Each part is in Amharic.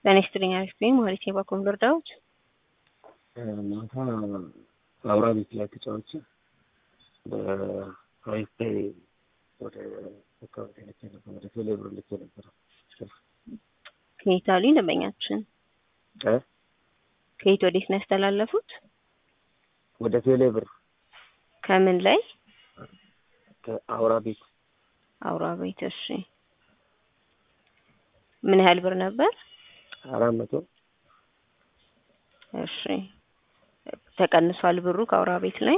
ጤና ይስጥልኝ አሪፍ ነኝ ማለት የባኮም ልርዳዎት ማታ አውራ ቤት ላይ ተጫውቼ በሀይፌ ወደ አካባቢ ልኬ ነበር፣ ወደ ቴሌብር ልኬ ነበር። ከየት አሉ ደንበኛችን? እ ከየት ወዴት ነው ያስተላለፉት? ወደ ቴሌብር ከምን ላይ? ከአውራ ቤት አውራ ቤት። እሺ ምን ያህል ብር ነበር? አራት መቶ እሺ ተቀንሷል ብሩ ከአውራ ቤት ላይ?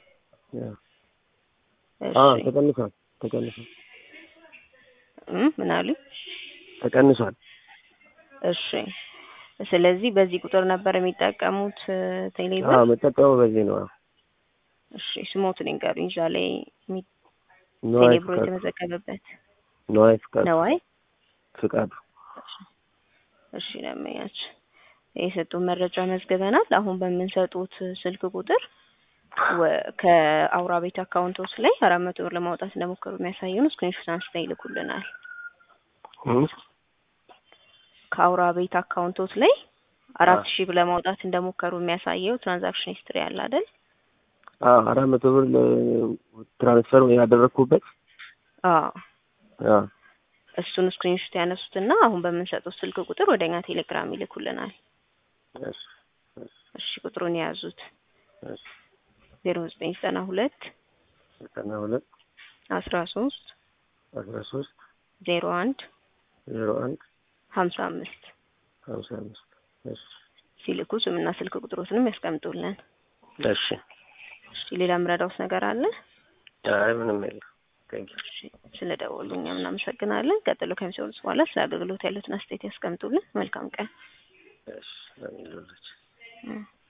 አዎ እሺ ተቀንሷል፣ ተቀንሷል፣ እም ምን አሉ? ተቀንሷል። እሺ ስለዚህ በዚህ ቁጥር ነበር የሚጠቀሙት ቴሌብር? አዎ የምጠቀመው በዚህ ነው። አዎ እሺ ስሞቱን ይንገሩኝ። እዛ ላይ የሚ- ነዋይ ቴሌብሮ ፍቃዱ፣ የተመዘገበበት ነዋይ ፍቃዱ፣ ነዋይ ፍቃዱ። እሺ ለመያች የሰጡን መረጃ መዝግበናል። አሁን በምንሰጡት ስልክ ቁጥር ወ- ከአውራ ቤት አካውንቶች ላይ አራት መቶ ብር ለማውጣት እንደሞከሩ የሚያሳየውን ስክሪንሾት አንስተው ይልኩልናል። እም? ከአውራ ቤት አካውንቶች ላይ አራት አዎ። ሺህ ብር ለማውጣት እንደሞከሩ የሚያሳየው ትራንዛክሽን ሂስትሪ አለ አይደል? አዎ አራት መቶ ብር ለ- ትራንስፈር ያደረግኩበት አዎ አዎ እሱን ስክሪንሾት ያነሱትና አሁን በምንሰጡት ስልክ ቁጥር ወደኛ ቴሌግራም ይልኩልናል። እሺ፣ እሺ ቁጥሩን የያዙት እሺ። ዜሮ ዘጠኝ ዘጠና ሁለት ዘጠና ሁለት አስራ ሶስት አስራ ሶስት ዜሮ አንድ ዜሮ አንድ ሀምሳ አምስት ሀምሳ አምስት እሺ ሲልኩ ስምና ስልክ ቁጥሮትንም ያስቀምጡልን። እሺ። እሺ ሌላ የምረዳውት ነገር አለ? አይ ምንም የለም። ቴንኪው እሺ ስለ ደወሉ እኛም እናመሰግናለን። ቀጥሎ ከሚሰሩት በኋላ ስለ አገልግሎት ያሉትን አስተያየት ያስቀምጡልን። መልካም ቀን። እሺ ለሚሉልች እም።